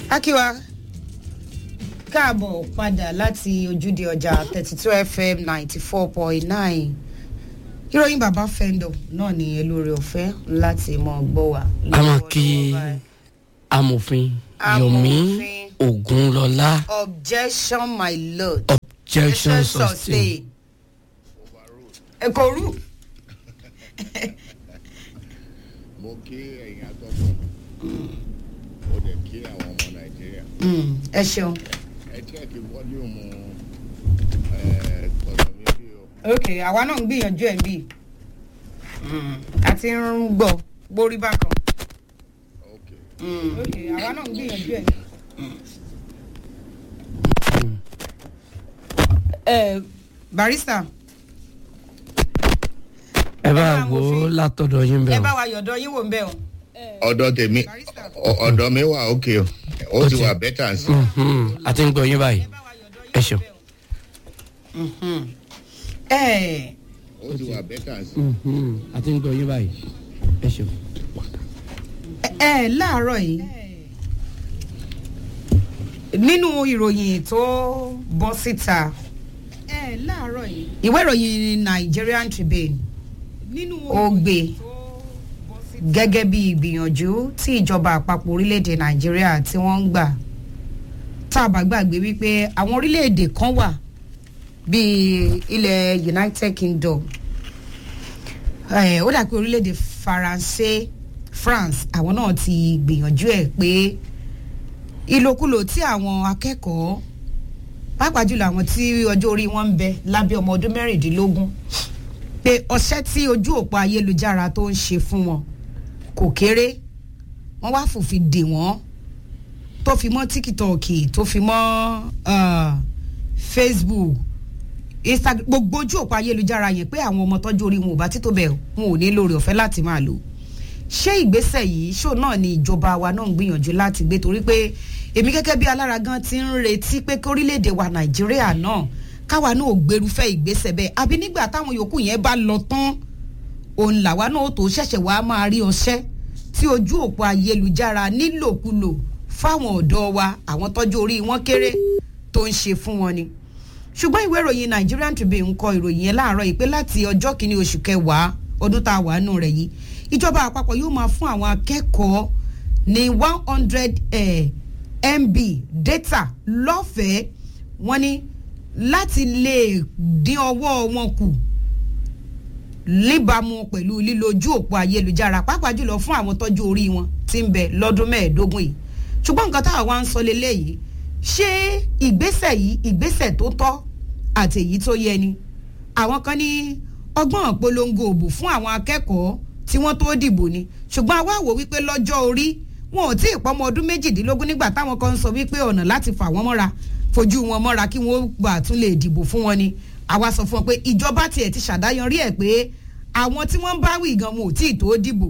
akíwa káàbọ̀ padà láti ojúde ọjà thirty two fm ninety four point nine ìròyìn bàbá fẹ́ńdọ̀ náà ní elóore ọ̀fẹ́ láti mọ gbọ́ wa. a máa kí amòfin yomi Amòfin. ogunlọlá objection my lord. objection sustain. ẹ̀kọ́ rú. mo kí ẹ̀yin atọ́kùn mo dẹ̀ kí àwọn ọmọ nàìjíríà ẹ ṣeun. ẹ chẹ́ẹ̀kì fọ́líùmù ọ̀dọ̀ mi bí o ok àwa náà ń gbìyànjú ẹ̀ bí àti ń gbọ́ gbórí bákan. ok ok àwa náà ń gbìyànjú ẹ̀. ẹ barista ẹ bá bá wo amòfin. látọ̀dọ̀ yín ẹ bẹ́ẹ̀ bá o. wa yọ̀dọ̀ yín wò ń bẹ̀ o. ọ̀dọ̀ tèmi Barrister. ọ- ọ̀dọ̀ mi wà ok o ó ti wà bẹ́tà sí Mhm, a ti ń gbọ́ yín báyìí ẹ ṣeun. ẹ ó ti wà bẹ́tà sí. Mhm, a ti ń gbọ́ yín báyìí ẹ ṣeun. ẹ láàárọ̀ yìí nínú ìròyìn tó bọ́ síta ẹ láàárọ̀ yìí ìwé ìròyìn nigerian tribune ó gbé gẹ́gẹ́ bí ìgbìyànjú tí ìjọba àpapọ̀ orílẹ̀-èdè nàìjíríà tí wọ́n ń gbà tá a bá gbàgbé wípé àwọn orílẹ̀-èdè kan wà bíi ilẹ̀ united kingdom Eh, ó dà pé orílẹ̀-èdè faransé france àwọn náà ti gbìyànjú ẹ̀ pé ìlòkulò tí àwọn akẹ́kọ̀ọ́ pàápàá jùlọ àwọn tí ọjọ́ orí wọn ń bẹ lábẹ́ ọmọ ọdún mẹ́rìndínlógún pé ọṣẹ́ tí ojú òpó ayélujára tó ń ṣe fún wọn kò kéré wọ́n wá fòfin dè wọ́n tó fi mọ́ tíkítọ̀ọ̀kì tó fi mọ́ ah, facebook instagram gbogbo ojú òpó ayélujára yẹn pé àwọn ọmọ tọ́jú orí wọn ò bá títò bẹ́ẹ̀ wọn ò ní lórí ọ̀fẹ́ láti máa lò ṣé ìgbésẹ̀ yìí ṣó náà ni ìjọba wa náà ń gbìyànjú láti gbé torí pé èmi gẹ́gẹ́ bí alára gan ti ń retí pé kí orílẹ̀-èdè wa nàìjíríà náà káwa náà ò gbèrúfẹ́ ìgbésẹ̀ bẹ́ẹ̀ àbí nígbà táwọn yòókù yẹn bá lọ tán òun làwa náà ó tó ṣẹ̀ṣẹ̀ wá máa rí ọṣẹ́ tí ojú òpó ayélujára nílòkulò fáwọn ọ̀dọ́ wa àwọn tọ́jú orí wọn kéré tó ń ṣe fún wọn ni ṣùgbọ́n ìwé ìròyìn nigerian tribune ń kọ ìròyìn yẹn láàárọ̀ yìí pé láti ọjọ́ kìíní oṣù kẹwàá ọdún tá a wà nù rẹ̀ yìí ìjọba àpapọ̀ yóò máa fún àwọn akẹ́kọ̀ọ́ ní one hundred mb data lọ́fẹ̀ẹ́ wọ́n ní láti lè dín ọwọ́ wọn kù níbàámu pẹ̀lú lílo ojú òpó ayélujára pàápàá jùlọ fún àwọn tọ́jú orí wọn tí ń bẹ lọ́dún mẹ́ẹ̀ẹ́dógún yìí ṣùgbọ́n nǹkan táwa wá ń sọ lélẹ́yìí ṣé ìgbésẹ̀ yìí ìgbésẹ̀ tó tọ́ àti èyí tó yẹ ni àwọn kan ní ọgbọ́n polongo òbò fún àwọn akẹ́kọ̀ọ́ tí wọ́n tó dìbò ni ṣùgbọ́n àwa wò wípé lọ́jọ́ orí wọn ò tí ì pọ́mọ ọdún méjìdínlógún nígbà táwọn kan ń sọ wípé ọ̀nà láti fà wọ́n mọ́ra fojú wọn mọ́ra kí wọ́n gbà tún lè dìbò fún wọn ni àwa sọ fún wọn pé ìjọba tiẹ̀ ti ṣàdáyanrí ẹ̀ pé àwọn tí wọ́n ń bá wí gan wọn ò tí ì tó dìbò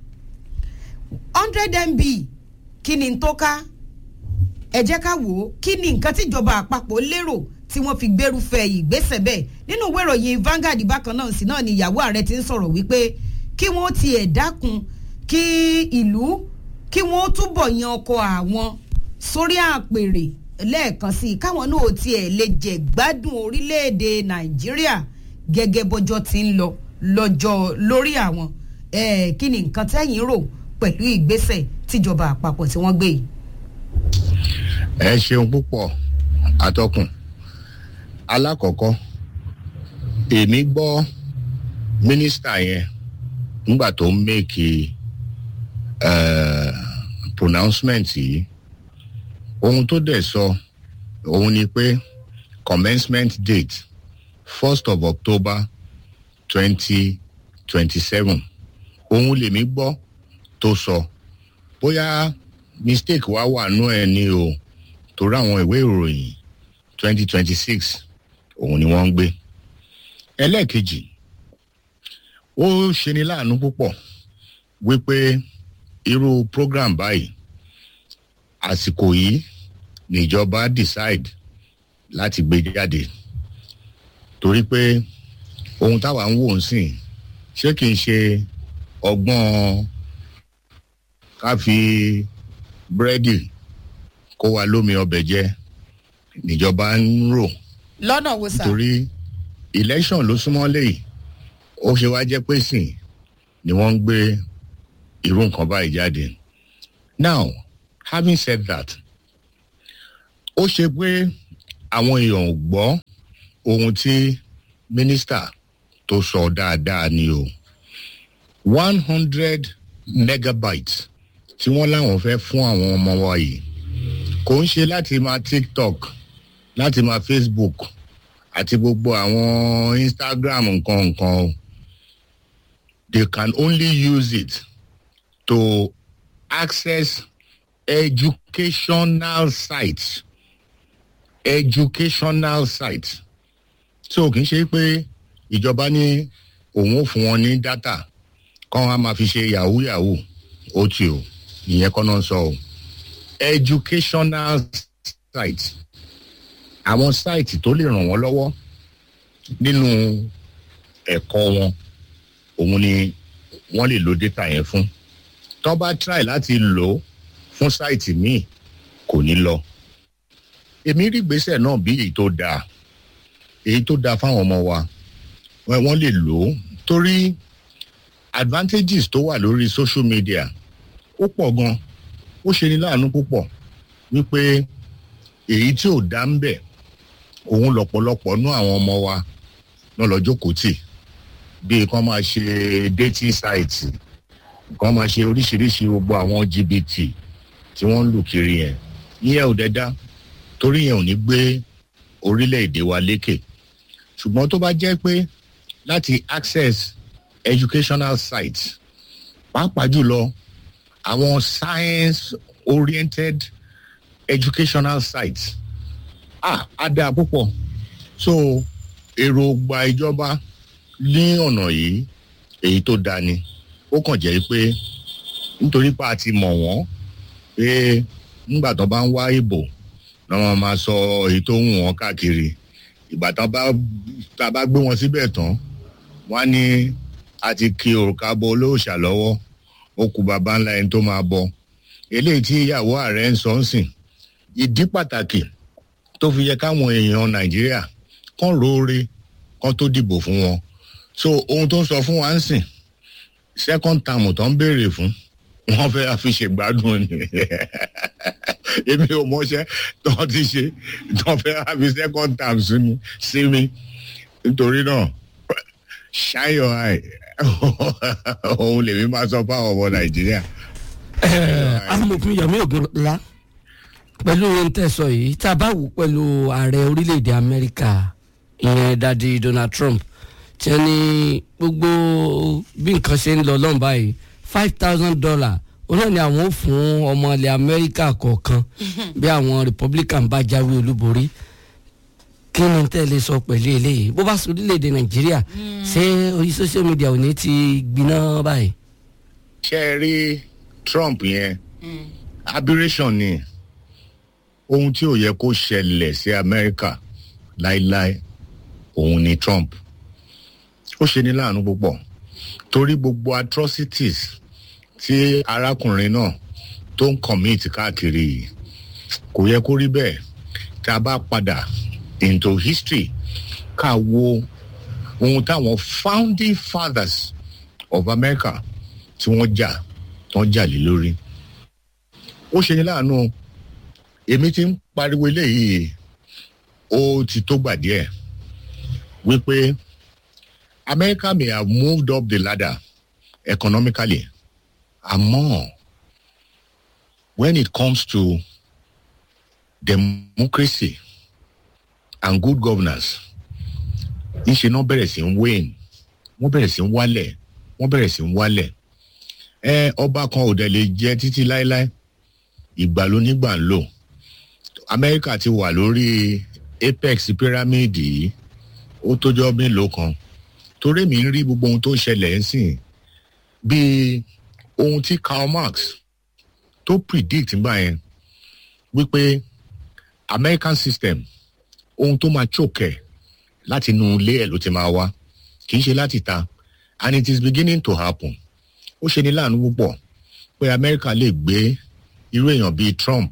hundred mb kí ni n tó ká ẹ jẹ́ ká wò ó kí ni nǹkan tíjọba àpapọ̀ lérò tí wọ́n fi gbérúfẹ́ ìgbésẹ̀ bẹ́ẹ̀ nínú ìwé ìròyìn Vanguard bákan náà sí náà ni ìyàwó ààrẹ ti ń sọ̀rọ̀ wípé kí wọ́n tiẹ̀ dákun kí ìlú kí wọ́n túbọ̀ yan ọkọ̀ àwọn sórí àpèrè lẹ́ẹ̀kan sí i káwọn náà tiẹ̀ lè jẹ̀ gbádùn orílẹ̀-èdè Nàìjíríà gẹ́gẹ́ bọ́jọ́ ti ń lọ lọ́jọ́ lórí àwọn Eh, kí ni nǹkan tẹ́yìn rò pẹ̀lú ìgbésẹ̀ tíjọba àpapọ̀ tí wọ́n gbé yìí. ẹ ṣeun púpọ̀ atọ́kùn alákọ̀ọ́kọ́ èmi gbọ́ mínísítà yẹn nígbà tó ń mèkì pronouncement yìí ohun tó dẹ̀ sọ òun ni pé commencement date first of october twenty twenty seven òun lèmi gbọ́ tó sọ bóyá mistake wá wà nú ẹ ní o torí àwọn ìwé ìròyìn twenty twenty six òun ni wọ́n ń gbé ẹlẹ́ẹ̀kejì ó ṣeni láàánú púpọ̀ wípé irú program báyìí àsìkò yìí níjọba decide láti gbé jáde torí pé ohun táwa ń wò ń sìn ṣé kìí ṣe ọgbọ́n ká fi búrẹ́dì kó wa lómi ọbẹ̀ jẹ níjọba ń rò lọ́nà wo sà. nítorí election ló súnmọ́ léyìí ó ṣe wá jẹ́ pé sìn ni wọ́n ń gbé irú nǹkan báyìí jáde now having said that ó ṣe pé àwọn èèyàn ò gbọ́ ohun tí mínísítà tó sọ dáadáa ni o one hundred megabytes tí wọ́n láwọn fẹ́ fún àwọn ọmọ wa yìí kò ń ṣe láti máa tiktok láti máa facebook àti gbogbo àwọn instagram nǹkan nǹkan o they can only use it to access educational sites educational sites so kì í ṣe pé ìjọba ní òun ò fún wọn ní data kọ́ wọn á máa fi ṣe yahoo yahoo ó ti o ìyẹn kọ́ náà sọ o educational sites àwọn site tó lè ràn wọ́n lọ́wọ́ nínú ẹ̀kọ́ wọn òun ni wọ́n lè lo data yẹn fún tó bá try láti lò ó fún site míì kò ní lọ èmi rí ìgbésẹ̀ náà bí èyí tó dáa èyí tó dáa fáwọn ọmọ wa wọ́n lè lò ó torí advantages tó wà lórí social media ó pọ̀ gan ó ṣe ní láàánú púpọ̀ wípé èyí tí ò dá ń bẹ̀ òun lọ̀pọ̀lọpọ̀ nú àwọn ọmọ wa náà lọ jókòó tì bíi kán máa ṣe dating sites kán máa ṣe oríṣiríṣi gbogbo àwọn jìbìtì tí wọ́n ń lù kiri yẹn ìyẹn ò dẹ́dá torí yẹn ò ní gbé orílẹ̀-èdè wa lékè ṣùgbọ́n tó bá jẹ́ pé láti access educational sites pàápàá jùlọ àwọn science oriented educational sites ah á dáa púpọ̀ so èròǹgbà ìjọba ní ọ̀nà yìí èyí tó dáa ni ó kàn jẹ́ pé nítorí pa àti mọ̀ wọ́n pé nígbà tó bá ń wá ìbò náà wọ́n máa sọ èyí tó ń wọ́n káàkiri ìgbà tá a bá gbé wọn síbẹ̀ tán wọ́n á ní a ti ki òrùka bọ olóòṣà lọ́wọ́ ó kú baba ńlá ẹni tó máa bọ eléyìí tí ìyàwó ààrẹ ń sọ ń sìn ìdí pàtàkì tó fi yẹ káwọn èèyàn nàìjíríà kán róore kán tó dìbò fún wọn so ohun tó ń sọ fún wa ń sìn second term tó ń béèrè fún wọn fẹ́ fi ṣègbádùn ni èmi ò mọṣẹ́ tó ti ṣe tó fẹ́ fi second term sí mi sí mi nítorí náà shine your eye òun lèmi máa sọ fáwọn ọmọ nàìjíríà. amòfin yomi ogunla pẹ̀lú ohun tẹ́ sọ yìí tá a bá wò pẹ̀lú ààrẹ orílẹ̀-èdè amẹ́ríkà ìyẹn dadi donald trump tí wọ́n ní gbogbo bí nǹkan ṣe ń lọ lọ́n báyìí five thousand dollar ó náà ni àwọn ò fún ọmọ ilẹ̀ amẹ́ríkà kọ̀ọ̀kan bí àwọn republican bá jáwé olúborí kí ni tẹ́ lè sọ pẹ̀lú eléyìí bó bá sọ orílẹ̀-èdè nàìjíríà ṣé orí social media ò ní ti gbiná báyìí. ṣé ẹ rí trump yẹn aberration ni ohun tí ò yẹ kó ṣẹlẹ̀ sí amẹ́ríkà láéláé òun ni trump ó ṣe ní láàánú púpọ̀ torí gbogbo atrocities tí arákùnrin náà tó ń commit káàkiri yìí kò yẹ kó rí bẹ́ẹ̀ tá a bá padà into history ká wo ohun táwọn founding fathers of america tí wọ́n jà tán jà lé lórí ó ṣe ní láàánú èmi ti ń pariwo eléyìí ó ti tó gbà díẹ̀ wípé america may have moved up the ladder economically àmọ́ when it comes to democracy and good governance níṣẹ́ náà bẹ̀rẹ̀ sí ń wane wọ́n bẹ̀rẹ̀ sí ń wálẹ̀ wọ́n bẹ̀rẹ̀ sí ń wálẹ̀ ẹ ọba kan ò dẹ̀ lè jẹ́ títí láéláé ìgbà ló nígbà ń lò amẹ́ríkà ti wà lórí apex pyramid yìí ó tójọ́ mélòó kan torí mi ń rí gbogbo ohun tó ṣẹlẹ̀ ń sìn bíi ohun tí karl marx tó predict nígbà yẹn wípé american system ohun tó máa choke ẹ̀ láti inú ilé ẹ̀ ló ti máa wá kì í ṣe láti ta and it is beginning to happen ó ṣe ní láàánú púpọ̀ pé amẹ́ríkà lè gbé irú èèyàn bíi trump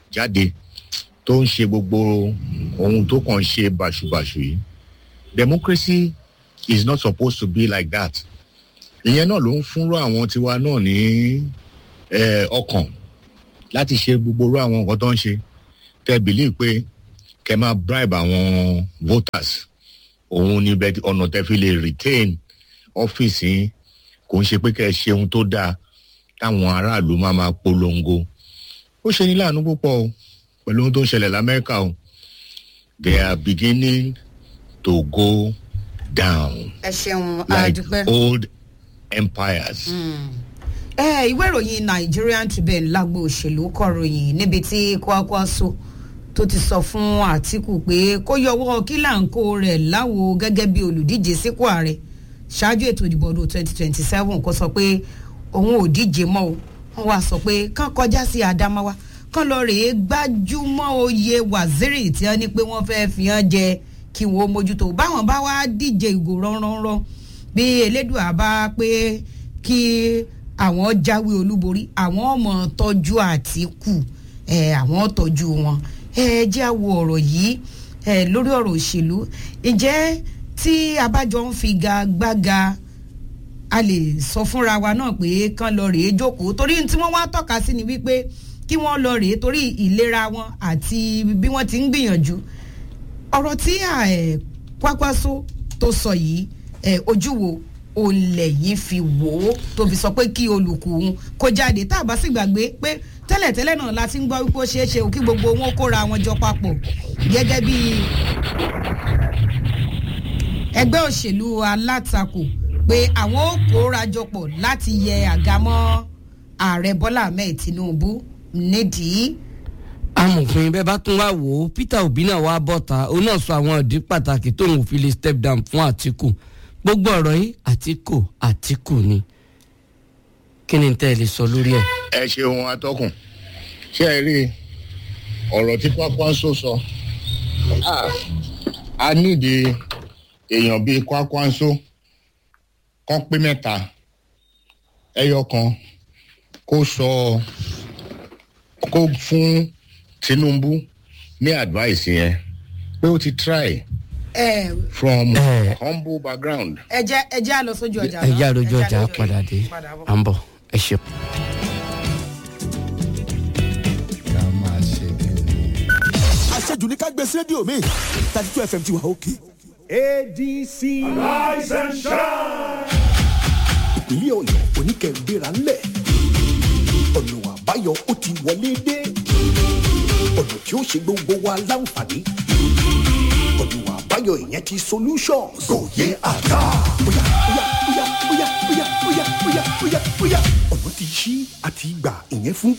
jáde tó ń ṣe gbogbo ohun tó kàn ń ṣe bàṣubàṣu yìí democracy is not supposed to be like that ìyẹn náà ló ń fúnrọ àwọn tiwa náà ní eh, ọkàn láti ṣe gbogbo irú àwọn nǹkan tó ń ṣe tẹ believe pé kẹ máa bribe àwọn voters òun ni bẹ ọ̀nà tẹ fi lè retain ọ́fíìsì yín kò ń ṣe pé kẹ ẹ ṣe ohun tó dáa táwọn aráàlú máa máa polongo ó ṣe ní láàánú púpọ̀ o pẹ̀lú ohun tó ń ṣẹlẹ̀ lamẹ́ríkà o they are beginning to go down ẹ ṣeun like àdúpẹ́. old empires. ẹ ìwé ìròyìn nigerian tribune lágbo òṣèlú kọròyìn níbi tí kwakwaso tó ti sọ fún àtìkù pé kó yọwọ́ kílàǹkó rẹ̀ láwo gẹ́gẹ́ bí olùdíje sípò ààrẹ ṣáájú ètò ìdìbò ọdún twenty twenty seven kó sọ pé òun ò díje mọ́ o wọ́n wá sọ pé kán kọjá sí adamawa kán lọ rèé gbájúmọ́ oyè waziri tí wọ́n ní pé wọ́n fẹ́ẹ́ fi hàn jẹ kí wọ́n mójútó báwọn bá wá díje ìgò ránranran bí elédùà bá pé kí àwọn jáwé olúborí àwọn ọmọ tọ́jú àtìkù ẹ̀ àwọn tọ́jú wọn ẹ jẹ́ àwọ ọ̀rọ̀ yìí ẹ lórí ọ̀rọ̀ òṣèlú ǹjẹ́ tí abájọ ń fi gagbága a lè sọ fúnra wa náà pé kán lọ rèé jókòó torí tí wọ́n wá tọ́ka sí ni wípé kí wọ́n lọ rèé torí ìlera wọn àti bí wọ́n ti ń gbìyànjú ọ̀rọ̀ tí ẹ̀ kwakwaso tó sọ yìí ẹ̀ ojú wo olè yìí fi wò ó tó fi sọ pé kí olùkùn kó jáde tá a bá sì gbàgbé pé tẹ́lẹ̀tẹ́lẹ̀ náà la ti ń gbọ́ wípé ó ṣeé ṣe kí gbogbo wọn kóra wọn jọ papọ̀ gẹ́gẹ́ bí ẹgbẹ́ òṣèlú alátakò pé àwọn ó kóra jọ pọ̀ láti yẹ àga mọ́ ààrẹ bọ́lá ahmed tinubu nídìí amòfin bẹ́ẹ̀ bá tún wá wò ó peter obi náà wá bọ́ta òun náà sọ àwọn ìdí pàtàkì tóun ò fi lè step down fún àtìkù gbogbo ọ̀rọ̀ yìí àtìkù àtìkù ni kí ni tẹ́ ẹ lè sọ lórí ẹ̀. ẹ ṣeun atọ́kùn ṣé ẹ rí ọ̀rọ̀ tí kwakwanso sọ Ah, a nídìí èèyàn bíi kwakwanso kan pé mẹ́ta ẹyọ kan kó sọ kó fún tinubu ní advice yẹn pé ó ti try ẹ from Eh. humble background. ẹ jẹ́ ẹ jẹ́ àlọ́ sójú ọjà ẹ náà. jẹ́ àròjọ Ẹ ọjà àlọ́ padà dé padà bọ̀. à ń bọ̀ ẹ ṣeun. ká máa ṣe kí ni. àṣejù ní ká gbé sí rédíò mi thirty two fm ti wà òkè. adc. rise and shine. ìpínlẹ̀ ọ̀yọ́ oníkẹ̀ǹgbéra ńlẹ̀ ọ̀nà àbáyọ ó ti wọlé dé ọ̀nà tí ó ṣe gbogbo wa láǹfààní ọ̀nà àbáyọ ìyẹn ti solutions. kò yẹ àká. bóyá bóyá bóyá bóyá bóyá bóyá bóyá bóyá bóyá ọ̀nà ti ṣí àti gbà ìyẹn fún